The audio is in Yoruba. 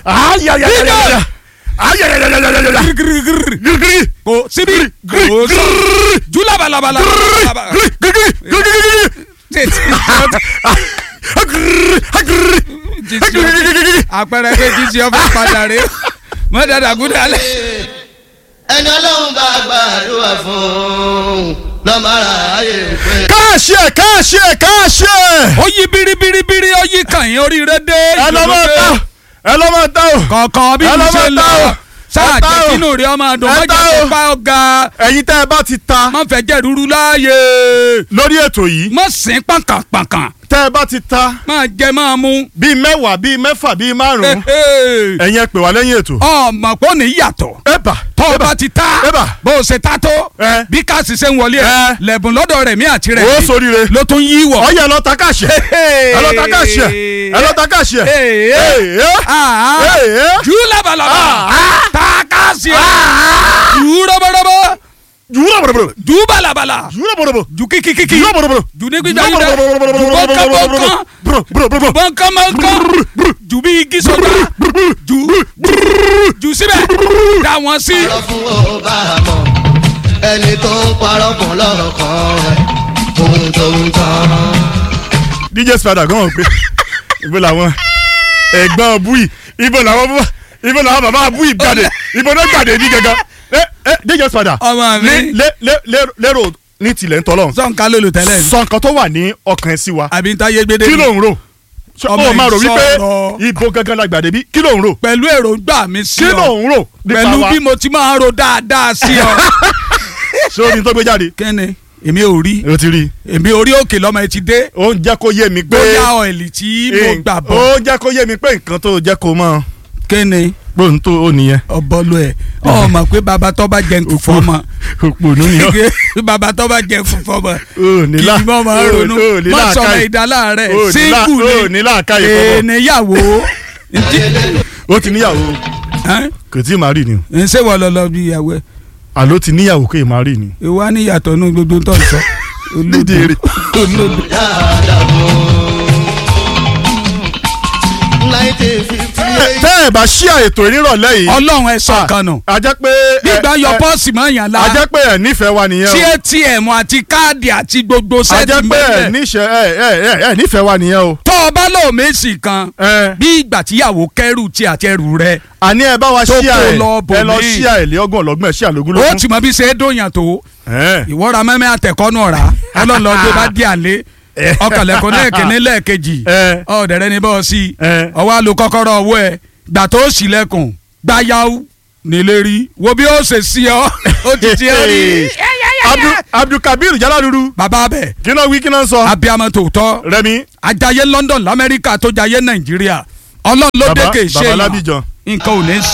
ayayayaya ayayayayaya girigiri kò síbi kò sọ ju labalabala. àpẹẹrẹ pé jíjí ọfẹ padà rè mọ dada gúdà lẹ. ẹni ọlọ́run bá gbàdúrà fún lọ́mọ ara ayé pé. káàṣì ẹ̀ káàṣì ẹ̀ káàṣì ẹ̀ ó yí biribiribiri ó yí kàn yín oríire dé. ẹ lọ́ máa ta o ẹ lọ́ máa ta o kọ̀ọ̀kan bí Ẹ mo lọ́ ṣe máa lọ ta o. sáà Ẹ ta jẹ́ o. kínú rí ọmọ àdùn Ẹ mọ́jà ta tó o. bá ọ̀gá ẹ̀yin tẹ́ ẹ bá ti ta má fẹ́ jẹ́ rúru láàyè lórí ètò yìí má sìn pàǹkàpàǹkà tẹ́ ẹ bá ti ta má jẹ má mu. bíi mẹ́wàá bíi mẹ́fà bíi márùn-ún ẹ̀yin ẹ pè wá lẹ́yìn ètò. ọmọ pọ̀ ní yàtọ̀ ẹ bà tọ́ ẹ ọ bà bá ti ta Eba. bó o ṣe ta tó Ẹ. bí káàsì ṣe ń wọlé ẹ Ẹ. lẹ́bùn lọ́dọ̀ rẹ̀ mí àti rẹ̀ ó soríire ló tún yí wọ̀. ọyẹ ẹ lọ ta káàṣì ẹ ẹ lọ ta káàṣì ẹ ẹ lọ ta káàṣì ẹ Ee. Ah, ah. Ee. jù labalaba Ah. ta káàsì ẹ jù rọ́bọ̀rọ́bọ̀ yúrọ̀ bọ̀rọ̀bọ̀rọ̀ jù balabala yúrọ̀ bọ̀rọ̀bọ̀ jù kíkíkíkí yúrọ̀ bọ̀rọ̀bọ̀rọ̀ jù ní gbígbà yìí dẹ jù bọ́nkán bọ́nkán bọ́nkán bọ́nkán jù bí igi sọ̀tà jù jù síbẹ̀ dà wọ́n sí. parọ́ fún ọba àmọ́ ẹni tó ń parọ́ fún lọ́rọ̀ kan rẹ̀ ohun tó ń tán. dj spider gan pé ibo làwọn ẹ̀gbọ́n bui ibo làwọn bú- ibo làwọn bàbá bui gbàdé ibo náà gbàdé ní gangan ẹ ẹ dj spider Ọmọ mi. ní lé lé lé- lérò ní tilẹ̀ ń tọ́lọ̀ sọ̀nkà lólu tẹ́lẹ̀ ni sọ nǹkan tó wà ní ọkàn ẹ sí wa àbí ń táyé gbédè kí ló ń rò Ṣé Ọmọ o máa rò wípé ìsọ̀rọ̀. ibo gangan la gbàdé bí kí ló ń rò pẹ̀lú èròǹgbà mi sí kí ló ọ ń rò nípa pẹ̀lú wa bí mo ti máa ń ro dáadáa sí ọ. ṣé o ní tó gbé jáde kẹ́ni èmi ò rí o ti rí i èmi orí òkè lọ́mọ ẹ ti dé ó ń jẹ́ kó yé mi pé bóyá ọ̀ẹ̀lì tí mo gbà bọ̀ ó ń jẹ́ kó yé mi pé nǹkan tó jẹ́ kó mọ́ kẹ́ni gbóhùn tó ó nìyẹn ọbọlú ẹ ọmọ pé bàbá tó bá jẹ nkù fọmọ òpònú ni ọ́ bàbá tó bá jẹ nkù fọmọ ó ní kì lá í mọ̀ máa ó- ronú ó ní mọ̀ sọmọ làákàyè. ìdálá rẹ̀ ó ní lá- síngù ó ní làákàyè fọmọ ènìyàwó ó ti níyàwó kò tí ì máa rí ni o ṣé wọ́n lọ lọ bí ìyàwó ẹ̀ àló ti níyàwó kò ì máa rí ni. ìwà níyàtọ̀ nù gbogbo tó ń sọ Nídìí rẹ̀. olódò dáadáa bò. nineteen fifty eight. tẹ́ ẹ̀ bá ṣí ètò ìrírọ̀lẹ́ yìí. ọlọ́run ẹ̀ sọ kan nù a jẹ́ pé gbígbà ẹ- yọ ẹ- pọ́ọ̀sì mọ́ yàn la a jẹ́ pé ẹ̀ nífẹ̀ẹ́ wa nìyẹn tí o atm àti káàdì àti gbogbo a sẹ́ẹ̀tì jẹ́ pé ẹ̀ mẹ́lẹ̀ níṣẹ́ ẹ̀ ẹ̀ ẹ̀ ẹ̀ nífẹ̀ẹ́ wa nìyẹn o. tó o bá lò méjì kan ẹ bí ìgbà tíyàwó kẹrù tí àti ẹrù rẹ àní ẹ bá wa Tó ṣí kó ẹ̀ lọ ẹ lọ bòmíì. ṣí ẹ̀ lé ọgbọ̀n ọlọ́gbọ̀n ẹ̀ ṣí àlógún ó lógún. ti mọ bí ṣe é dóyàn tó Ẹ̀. ìwọ́ra mẹ́mẹ́ àtẹ̀kọ́nù ọ̀rá ọlọ́lọ́dún bá dí àlé ọkànlẹ̀kùn lẹ́ẹ̀kínní lẹ́ẹ̀kejì Ẹ. ọ̀dẹ̀rẹ̀ ní bọ́ọ̀ sí Ẹ. ọwọ́ àlò kọ́kọ́rọ́ ọwọ́ ẹ̀ gbà tó ṣílẹ̀kùn gbáyàwó nílé rí wo bí ó ṣe sí ọ ó ti ti ọ rí Abdul- Abdulkabir Jaladuru bàbá bẹ̀ kí náà wí kí náà sọ. abiyamọ tòótọ́ Rẹmi ajaye London lamẹ́ríkà tó jayé Nàìjíríà ọlọ́run ló Baba- dé kè ṣe Baba yàn Lábìjan. nǹkan ò ní